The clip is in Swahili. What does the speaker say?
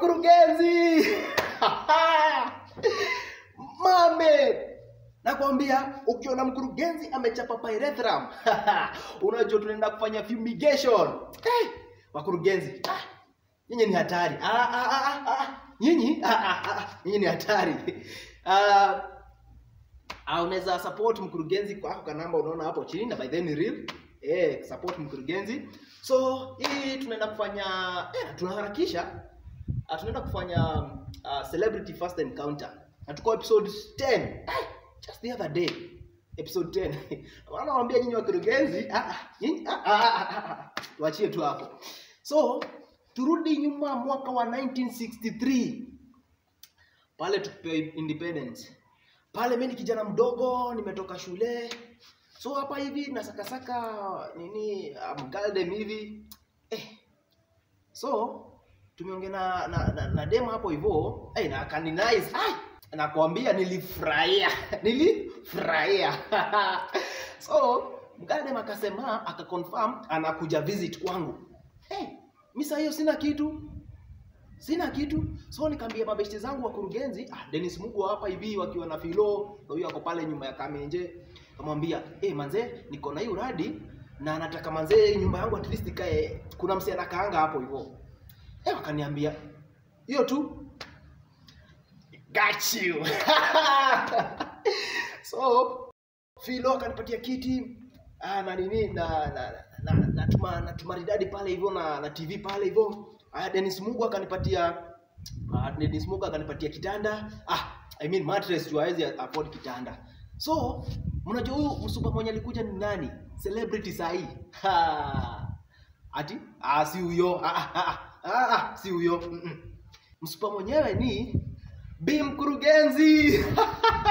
wakurugenzi mame nakwambia ukiona mkurugenzi amechapa pyrethrum unajua tunaenda kufanya fumigation hey, wakurugenzi ah, nyinyi ni hatari ah, ah, ah, ah, ah. nyinyi ah, ah, ah, ah. nyinyi ni hatari ah, ah, unaweza support mkurugenzi kwako kwa namba unaona hapo chini na by then ni real eh, support mkurugenzi so hii tunaenda kufanya eh, tunaharakisha uh, tunaenda kufanya uh, celebrity first encounter na tuko episode 10 eh, just the other day episode 10 wanawaambia nyinyi wakurugenzi ah, ah, nyinyi ah, ah, ah, ah, ah. tuachie tu hapo so turudi nyuma mwaka wa 1963 pale tukipewa independence pale mi ni kijana mdogo nimetoka shule so hapa hivi nasakasaka nini mgaldem hivi eh. so tumeongea na, na, na, na dem hapo hivyo eh, na kaninize ai nakwambia nilifurahia nilifurahia so mgaldem akasema akaconfirm anakuja visit kwangu eh, mi saa hiyo sina kitu sina kitu so nikaambia mabeshte zangu wakurugenzi ah, Dennis Mugo hapa hivi wakiwa na filo na huyo ako pale nyuma ya Kamenje kamwambia eh manze niko na hiyo uradi na nataka manze nyumba yangu at least ikae kuna msee anakaanga hapo hivyo eh wakaniambia hiyo tu got you so filo akanipatia kiti ah, na nini na na na, na, na, tuma, na tumaridadi pale hivyo na, na TV pale hivyo ah, Dennis Mugo akanipatia ah, Dennis Mugo akanipatia kitanda ah, I mean mattress tu hawezi afford kitanda so mnajua huyu msupa mwenye alikuja ni nani celebrity sahi ha. ati ah, si huyo ah, ah, ah, ah, ah, si huyo mm -mm. msupa mwenyewe ni bi mkurugenzi